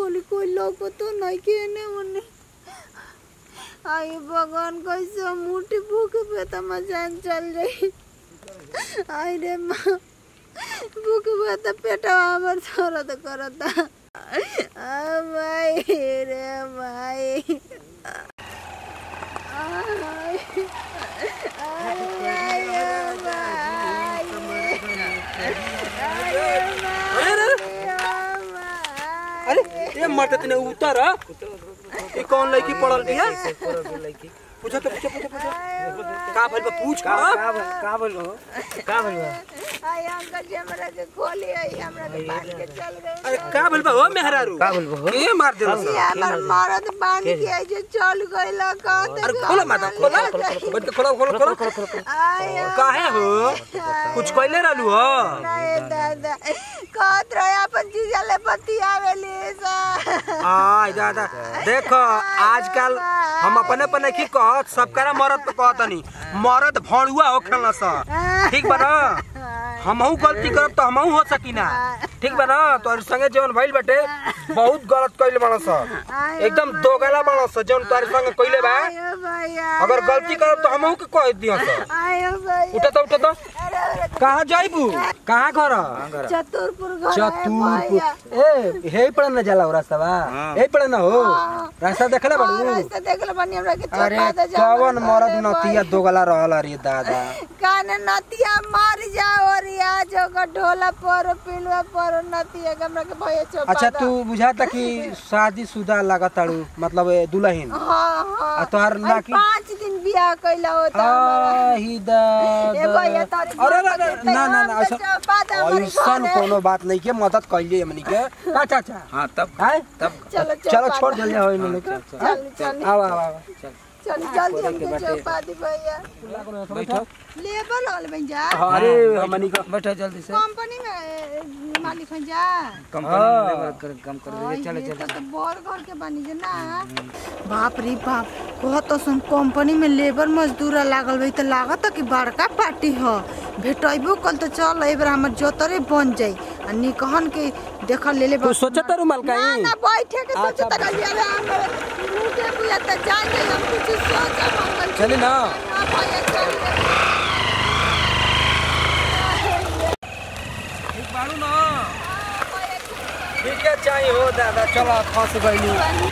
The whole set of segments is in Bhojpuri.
खोली कोई लोग तो नहीं के ने उन्हें आई भगवान कैसे मुट्ठी भूख पे तो मजान चल जाई आई रे माँ भूख पे तो पेट हमर दर्द करता आ भाई रे भाई आई आई भाई ओ भाई अरे ये मरते तने उतर ये कौन लड़की पड़ल बिया पूछो तो पूछो पूछो पूछो का भइल बा पूछ का का का भइल- का भइल हो का भइल बा? आई अंकल जी हमरा के खोली आई हमरा के बांध के चल गए अरे का भइल बा हो मेहरारू का भइल बा हो? के मार देलस ये हमर मरद बांध के आई जो चल गइल कहते अरे खोलो माता खोलो बैठ के खोलो खोलो खोलो आई काहे हो कुछ कइले रहलू हो नहीं दादा कहत रहे अपन जीजा ले बतियावेली सा आय दादा देखो आजकल हम अपने अपने की कहत सबकरा मरद पे कहतनी मरद भणुआ हो खेलना सा ठीक बा ना हमहू गलती करब तो हमहू हो सकीना ठीक बा ना तोर संगे जवन भइल बाटे बहुत गलत कइले बाड़ सा एकदम दोगला बाड़ सा जवन तोर संगे कइले बा आयो भैया अगर गलती करब तो हमहू के कह दियो सा आयो भैया उठा तो उठा तो अरे अरे कहाँ जाइबू कहाँ घर चतुरपुर घर है चतुरपुर भैया ए हे पड़े न जाला रास्ता बा हे पड़े न हो रास्ता देखले हाँ, बाड़ू रास्ता देखल बनी हमरा के अरे चौका दे जाओ कवन मरद नतिया दोगला रहल अरे दादा कान नतिया मर जाओ रिया जो का ढोला पर पिलवा पर नतिया के हमरा के भैया चौका अच्छा दे। तू बुझाता कि शादी शुदा लागताड़ू मतलब ए, दुल्हन हाँ हाँ आ तोहार अरे लाकी पाँच दिन बियाह कैला होता हमारा आही ए दादा भैया तारी अरे अरे, अरे, ना ना ना ऐसा ऐसन कोनो बात नहीं के मदद कइले हमनी के अच्छा अच्छा हाँ तब हाय तब चलो चलो छोड़ दे हो इन के चल चल आओ आओ आओ चल जल्दी हमके चौपा दी भैया बैठो लेबर हल बन जा अरे हमनी का बैठो जल्दी से कंपनी में ए, मालिक हो जा कंपनी में लेबर कर काम कर दीजिए चलो ये चलो तो बड़ घर के बनी जे ना बाप रे बाप कहत सुन कंपनी में लेबर मजदूर लागल बई त लागत कि बड़का पार्टी ह भेटैबो कल तो चल एबर हमर जोतरे बन जाई आ निकहन के देख ले ले तू सोचत रू माल ना काई ना बैठे के सोच अच्छा, त गली अरे हम मुझे बुया त जाएंगे हम कुछ सोच मंगल चली ना ना भैया चल ठीक बाड़ू ना ठीक है चाहिए हो दादा चलो फंस गइली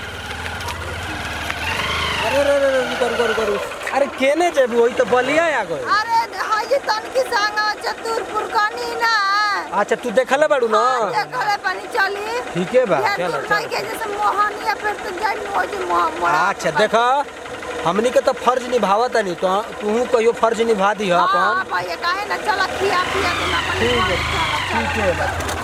अरे अरे अरे अरे, रुको रुको रुको रुको अरे केने जेबू वही तो बलिया आ गए अरे हाजी तनकी संग चतुरपुर कनी ना अच्छा तू देखले बाड़ू ना देखले पानी चली ठीक है बा यार चलो तुम नहीं के जैसे मोहनिया पे तो जाई हो जे मोह मोह अच्छा देखो हमनी के तो फर्ज निभावत नहीं तो तू कहियो फर्ज निभा दी हां अपन भैया काहे ना चला खिया पिया के ना पानी ठीक है, ठीक है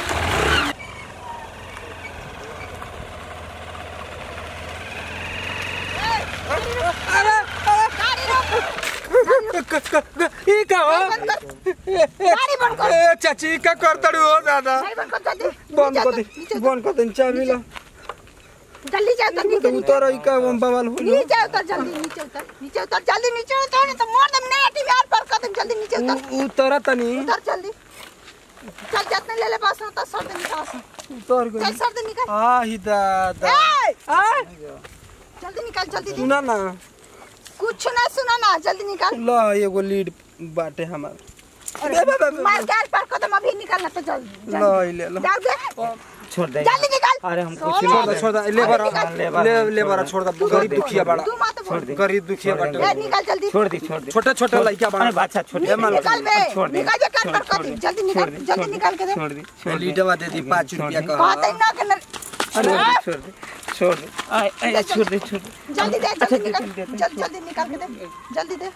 क- क- क- ई का हो गाड़ी बंद कर। ए, चाची का करतड़ू हो दादा नहीं बंद कर जल्दी बंद नीचे कर उतर, दे नीचे उतर, बंद कर दे चाबी ला जल्दी जाओ तो नीचे उतर ई का बवाल हो नीचे उतर जल्दी नीचे उतर नीचे उतर जल्दी नीचे उतर नहीं तो मार दम नेगेटिव यार पर कर दम जल्दी नीचे उतर उ- उतर तनी उतर जल्दी चल जितने ले ले बस तो सर दे निकाल उतर चल गई सर दे निकाल आही दादा ए आ जल्दी निकाल जल्दी दे। सुना ना कुछ ना सुना ना जल्दी निकाल ल एगो लीड बाटे हमार बे बे बे बे। मार गैस पर कदम अभी निकालना तो जल्दी ल ई ले लो जाओ दे छोड़ दे जल्दी निकाल अरे हम कुछ छोड़ दे छोड़ दे ले बरा लेबर ले ले बरा छोड़ दे गरीब दुखिया बड़ा तू मत बोल गरीब दुखिया बाटे ए, निकाल जल्दी छोड़ दी छोड़ दी छोटे छोटे लइका बड़ा अरे बादशाह छोड़ दे निकाल बे छोड़ दे निकाल जे कान पर कर दे जल्दी निकाल जल्दी निकाल के दे छोड़ दी छोड़ दी लीडवा दे दी पाँच रुपया का बात है ना के न- छोड़ दे छोड़ दे छोड़ दे आए आए छोड़ दे छोड़ दे जल्दी दे अच्छा, जल्दी निकाल दे, दे, दे। जल्दी जल्दी निकाल के दे जल्दी दे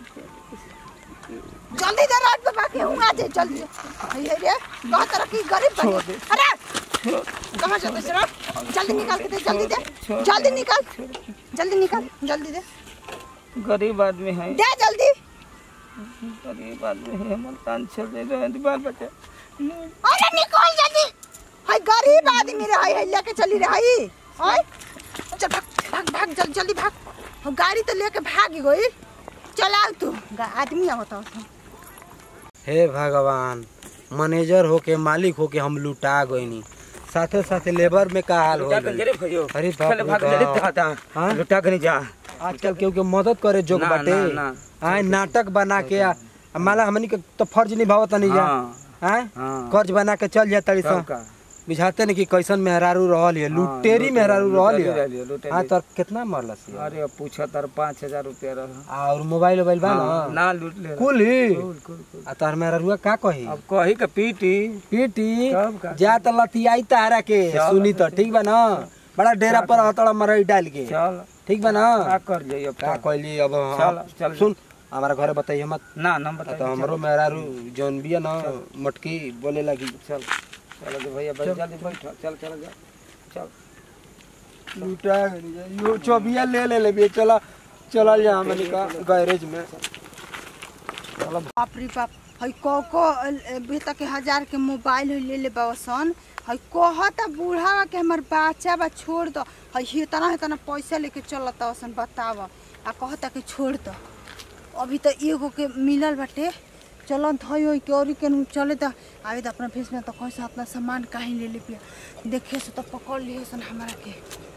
जल्दी दे रात पे बाकी हूं आ जाए जल्दी ये रे कहा तरह की गरीब बनी अरे कहां से दूसरा जल्दी निकाल के दे जल्दी दे जल्दी निकाल जल्दी निकाल जल्दी दे गरीब आदमी है दे जल्दी गरीब आदमी है हमर कान छोड़ दे रहे बाल बच्चा अरे निकाल जल्दी हाय गरीब आदमी रे हाय हाय लेके चली रे हाय हाय चल भाग भाग भाग जल्दी जल्दी भाग हम गाड़ी तो लेके भाग गई चलाओ तू गा- आदमी आवत हो हे भगवान मैनेजर होके मालिक होके हम लुटा गईनी साथे साथे लेबर में का हाल हो लुटा के गइल। रे भैयो अरे बाप चल रे भाग ले बाप। दादा हाँ? लुटा के नहीं जा आजकल केहू के मदद करे जोग ना, बाटे ना, ना। आए नाटक बना के आ आ माला हमनी के तो फर्ज निभावत नहीं जा हाँ आए हाँ कर्ज बना के चल जा तड़ी सब का बुझाते नहीं कि कैसन मेहरारू रहल है लुटेरी मेहरारू रहल लुटेरी है रहली, लुटेरी। हाँ तो कितना मरलस ये? अरे अब पूछा तार पाँच हजार रुपया रहा और मोबाइल वोबाइल बा हाँ, ना ना लूट ले रहा। कुल ही कुल कुल कुल आ तोहर मेहरारूआ का कही अब कही के पीटी पीटी तब का? जा त लतियाई तारा के चल, सुनी तो ठीक बा ना बड़ा डेरा पर हतड़ा मरई डाल के चल ठीक बा ना का कर जाइए अब का तो? कहली अब हम- चल, चल। सुन हमारा घरे बताइए मत ना ना आ बताइए तो हमरो मेहरारू जौन बिया ना मटकी बोले लगी चल चल दे भैया बैठ जल्दी बैठ चल चल जा चल लूटा यो चौबिया ले ले ले चला चलल जा हमनी का गैरेज में बाप रे बाप हई को को बेटा के हजार के मोबाइल हई ले ले बासन हई कहता बूढ़ा के हमर बच्चा बा छोड़ दो हई इतना इतना पैसा लेके चलता वसन बताव आ कहता कि छोड़ दो अभी तो एगो के मिलल बाटे चलन थई होई के औरी के नु चले त आवे त अपना फेस में तो कैसे अपना सामान काहे ले ले पिया देखे से तो पकड़ लिए सन हमरा के